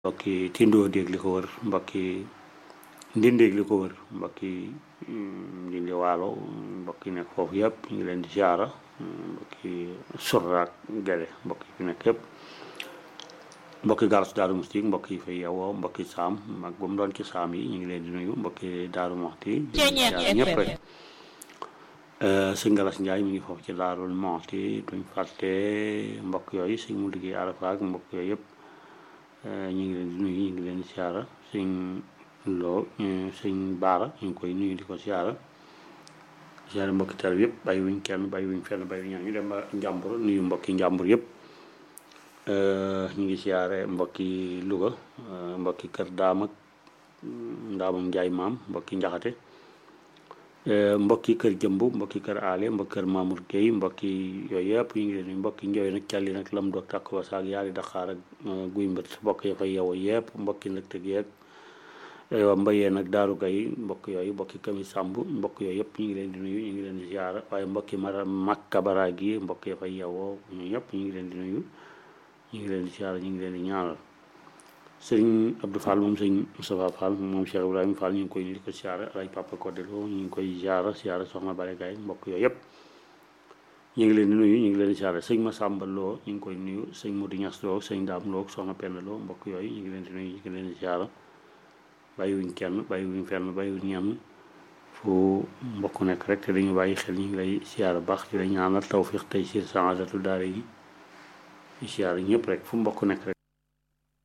mbokki tindoo déeg li ko wër mbokki ndindeeg li ko wër mbokki ndindi waalo mbokki nekk foofu yëpp ñu ngi leen di ziara mbokki surraak gele mbokki fi nekk yëpp mbokki garas daaru musti mbokk yi fay yewoo mbokki saam mag ba mu doon ci saam yi ñu ngi leen di nuyu mbokki daaru moxti ñëpp rek sëñ Galas Njaay mi ngi foofu ci daarul moxti duñ fàtte mbokk yooyu sëñ mu liggéey arafaak mbokk yooyu yëpp ñu ngi leen di nuyu ñu ngi leen di siyaara sëñ loo sëñ baara ñu ngi koy nuyu di ko siyaara siyaara mbokki tar yëpp bàyyi wuñ kenn bàyyi wuñ fenn bàyyi wuñ ñaan ñu dem ba njàmbur nuyu mbokki njàmbur yëpp ñu ngi siyaare mbokki Louga mbokki kër daam ak ndaamam njaay maam mbokki njaxate mbokki kër jëmb mbokki kër aale mbokki kër Mamour Gueye mbokki yooyu yëpp ñu ngi leen mbokki njooy nag calli nag lam doog tàkk ba saak yaari daxaar ak guy mbir mbokk ya fa yeewoo yëpp mbokki nag tëg yeeg wa mbayee nag daaru gay mbokk yooyu mbokki kami sàmb mbokk yooyu yëpp ñu ngi leen di nuyu ñu ngi leen di ziara waaye mbokki mara makka bara gi mbokk ya fa yeewoo ñu ñëpp ñu ngi leen di nuyu ñu ngi leen di ziara ñu ngi leen di ñaanal sëñ Abdou Fall moom sëñ Moustapha Fall moom Cheikh Ibrahima Fall ñu ngi koy nuyu di ko ziara alay Papa Kodelo ñu ngi koy ziara ziara soxna Bare Gaye mbokk yooyu yëpp ñu ngi leen di nuyu ñu ngi leen di ziara sëñ Massamba Lo ñu ngi koy nuyu sëñ Modou Niass Lo sëñ Dame Lo soxna Penda Lo mbokk yooyu ñu ngi leen di nuyu ñu ngi leen di ziara bàyyiwuñ kenn bàyyiwuñ fenn bàyyiwuñ ñenn fu mbokk nekk rek te dañu bàyyi xel ñu ngi lay ziara baax di la ñaanal tawfiq tey si saadatu daara yi ziara ñëpp rek fu mbokk nekk rek